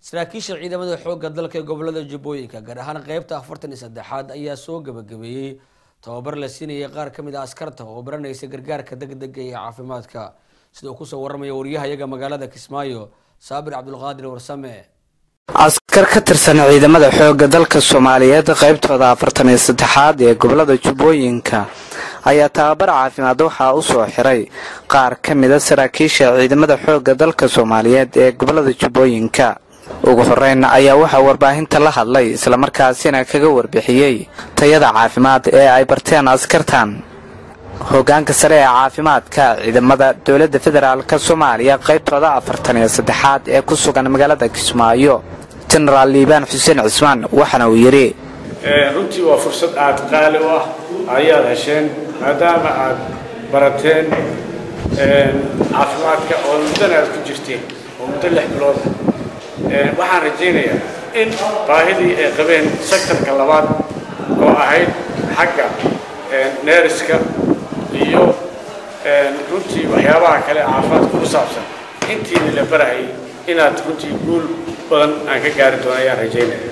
saraakiisha ciidamada xoogga dalka ee gobolada jubbooyinka gaar ahaan qeybta afartan iyo saddexaad ayaa soo gabagabeeyey tababar la siinayay qaar ka mid a askarta oo baranaysa gargaarka degdega iyo caafimaadka sida uu kusoo waramaya waryahayaga magaalada kismaayo saabir cabdulqaadir warsame askar ka tirsan ciidamada xoogga dalka soomaaliyeed qaybtooda afartan iyo saddexaad ee gobolada jubbooyinka ayaa tababar caafimaad waxaa u soo xiray qaar ka mida saraakiisha ciidamada xoogga dalka soomaaliyeed ee gobolada jubbooyinka ugu horeyn ayaa waxaa warbaahinta la hadlay islamarkaasina kaga warbixiyey tayada caafimaad ee ay barteen askartan hogaanka sare ee caafimaadka ciidamada dowladda federaalk soomaaliya qaybtooda afartan iyo saddexaad ee ku sugan magaalada kismaayo jenaraal liibaan xuseen cismaan waxaana uu yidhi runtii waa fursad aad qaali u ah ayaad hesheen maadaama aad barateen caafimaadka oo muddana aad ku jirteen oo muddo lix bilood waxaan rajaynayaa in baahidii ay qabeen sektarka labaad oo ahayd xagga neeriska iyo runtii waxyaabaha kale caafimaadka ku saabsan intiina la barahayay inaad runtii guul badan aan ka gaari doono ayaan rajaynaya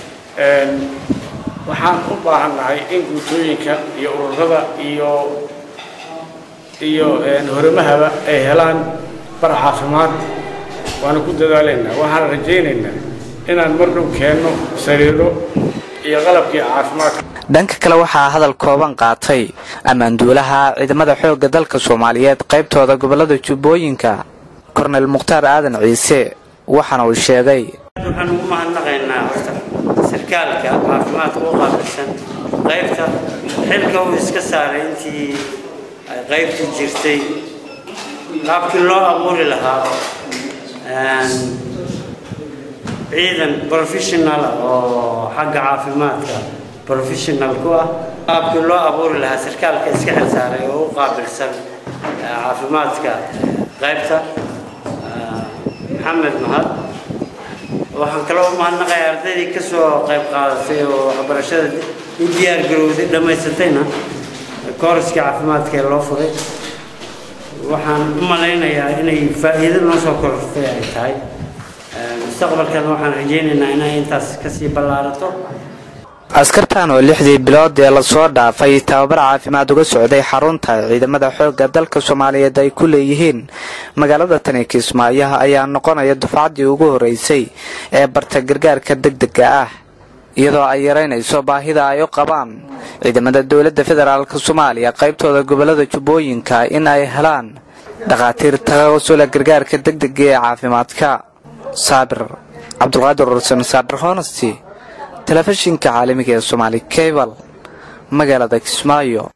waxaan u baahannahay in guutooyinka iyo ururada iyo iyo horamahaba ay helaan bar caafimaad waana ku dadaalaynaa waxaan rajaynaynaa inaan mar dhow keenno sariiro iyo qalabkii caafimaadka dhanka kale waxaa hadal kooban qaatay ammaanduulaha ciidamada xoogga dalka soomaaliyeed qaybtooda gobolada jubbooyinka kornel mukhtaar aadan ciise waxaana uu sheegay waxaan ugu mahadnaqaynaa horta sarkaalka caafimaadka u qaabilsan qaybta xilka uu iska saaray intii ay qaybtu jirtay qaabkii loo abuuri lahaa ciidan professional oo xagga caafimaadka professional ku ah qaabkii loo abuuri lahaa sarkaalka iska xil saaray oo u qaabilsan caafimaadka qaybta maxamed mahad waxaan kaloo u mahadnaqayaa ardaydii ka soo qayb qaadatay oo waxbarashada u diyaar garowday dhammaysatayna kooriskii caafimaadka ee loo furay waxaan u malaynayaa inay faa'iido noo soo korortay ay tahay mustaqbalkan waxaan rajaynaynaa inay intaas kasii ballaarato askartan oo lixdii bilood ee lasoo dhaafay tababar caafimaad uga socday xarunta ciidamada xoogga dalka soomaaliyeed ay ku leeyihiin magaalada tani kismaayo ayaa noqonaya dufcaddii ugu horeysay ee barta gargaarka degdega ah iyadoo ay yaraynayso baahida ay u qabaan ciidamada dowladda federaalk soomaaliya qaybtooda gobolada jubbooyinka in ay helaan dhakhaatiir tawasula gargaarka degdega ee caafimaadka saabir cabdulqaadir ursan saabir honesty telefishinka caalamiga ee somaali cable magaalada kismaayo